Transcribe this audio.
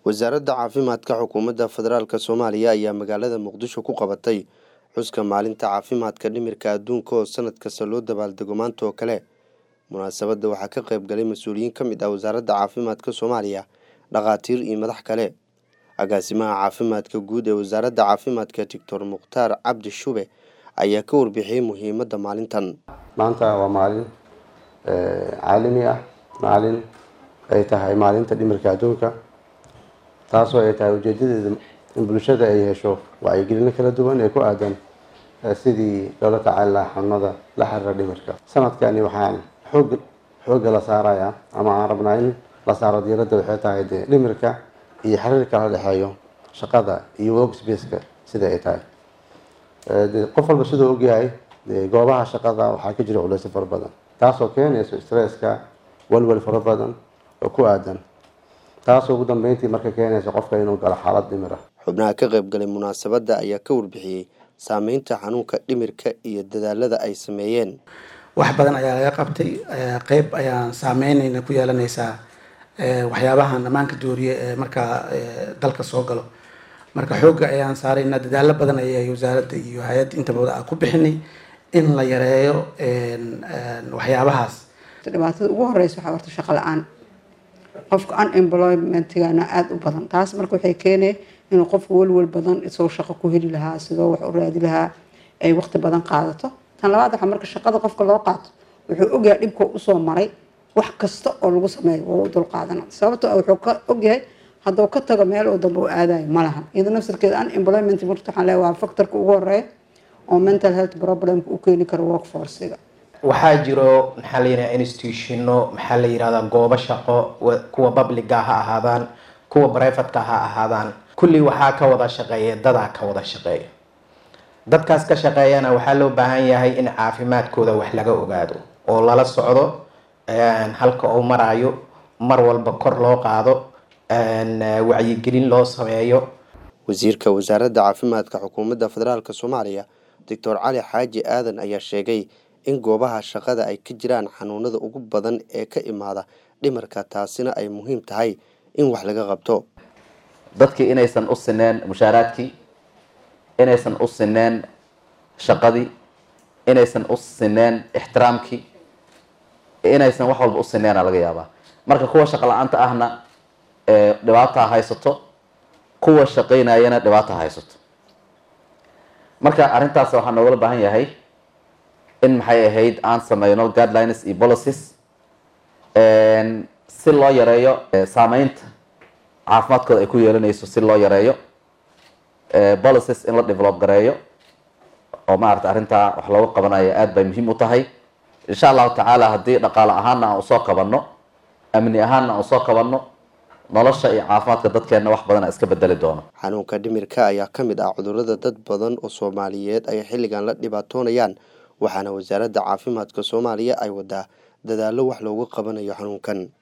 wasaaradda caafimaadka xukuumadda federaalk soomaaliya ayaa magaalada muqdisho ku qabatay xuska maalinta caafimaadka dhimirka adduunka oo sanad kasta loo dabaaldego maanta oo kale munaasabadda waxaa ka qayb galay mas-uuliyiin ka mid ah wasaaradda caafimaadka soomaaliya dhakhaatiir iyo madax kale agaasimaha caafimaadka guud ee wasaaradda caafimaadka doctor mukhtaar cabdi shube ayaa ka warbixiyey muhiimadda maalintan maanta waa maalin caalami ah maalin ay tahay maalinta dhimirka adduunka taasoo ay tahay ujeedadeeda in bulshada ay hesho wacyigelino kala duwan ee ku aadan sidii loola tacaali lahaa xanuunada la xiriira dhimirka sanadkani waxaan xoog xoogga la saarayaa ama aan rabnaa in la saaro diiradda waxay tahay dee dhimirka iyo xiriirka la dhexeeyo shaqada iyo workspace-ka sida ay tahay qof walba siduu ogyahay goobaha shaqada waxaa ka jira culeysyo fara badan taasoo keenayso stresska walwal fara badan oo ku aadan taasoo ugu dambeyntii marka keenaysa qofka inuu galo xaalad dhimir ah xubnaha ka qayb galay munaasabadda ayaa ka warbixiyey saameynta xanuunka dhimirka iyo dadaalada ay sameeyeen wax badan ayaa laga qabtay qeyb ayaan saameynayna ku yeelanaysaa waxyaabahan dhammaanka dooriye ee markaa dalka soo galo marka xoogga ayaan saaraynaa dadaalo badan ayay wasaaradda iyo hay-adda intaba ku bixinay in la yareeyo waxyaabahaas dhibaatada ugu horeysa waxaa horta shaqo la-aan qofka unemploymentigana aada u badan taas marka waxay keenay inuu qofka welwel badan isagoo shaqo ku heli lahaa sidoo wax u raadi lahaa ay waqti badan qaadato tan labaad waxaa marka shaqada qofka loo qaato wuxuu ogyahay dhibka usoo maray wax kasta oo lagu sameeyo waa u dulqaadana sababto wuxuu ka ogyahay hadduu ka tago meel oo dambe u aadayo ma lahan iyadoo nafsirkeeda unemployment marka waxaan leeyahay waa factorka ugu horeeya oo mental health problemka u keeni karo workforcega waxaa jiro maxaa la yidhaha institutiono maxaa la yidhahdaa goobo shaqo kuwa publica ha ahaadaan kuwa brivatka ha ahaadaan kulli waxaa ka wada shaqeeya dadaa ka wada shaqeeya dadkaas ka shaqeeyana waxaa loo baahan yahay in caafimaadkooda wax laga ogaado oo lala socdo halka uu maraayo mar walba kor loo qaado wacyigelin loo sameeyo wasiirka wasaaradda caafimaadka xukuumadda federaalk soomaaliya doctor cali xaaji aadan ayaa sheegay in goobaha shaqada ay ka jiraan xanuunada ugu badan ee ka imaada dhimarka taasina ay muhiim tahay in wax laga qabto dadkii inaysan u sineen mushaaraadkii inaysan u sineen shaqadii inaysan u sineen ixtiraamkii inaysan wax walba u sineena laga yaabaa marka kuwa shaqo la-aanta ahna dhibaataa haysato kuwa shaqaynayana dhibaata haysato marka arrintaas waxaa noogala baahan yahay in maxay ahayd aan sameyno guidelines iyo policies si loo yareeyo saameynta caafimaadkooda ay ku yeelanayso si loo yareeyo policies in la develop gareeyo oo maarata arrintaa wax looga qabanayo aada bay muhiim u tahay insha allahu tacaala haddii dhaqaale ahaana aan usoo qabanno amni ahaana aan usoo qabanno nolosha iyo caafimaadka dadkeenna wax badan a iska bedeli doono xanuunka dhimirka ayaa ka mid ah cudurrada dad badan oo soomaaliyeed ay xilligan la dhibaatoonayaan waxaana wasaaradda caafimaadka soomaaliya ay wadaa dadaallo wax loogu qabanayo xanuunkan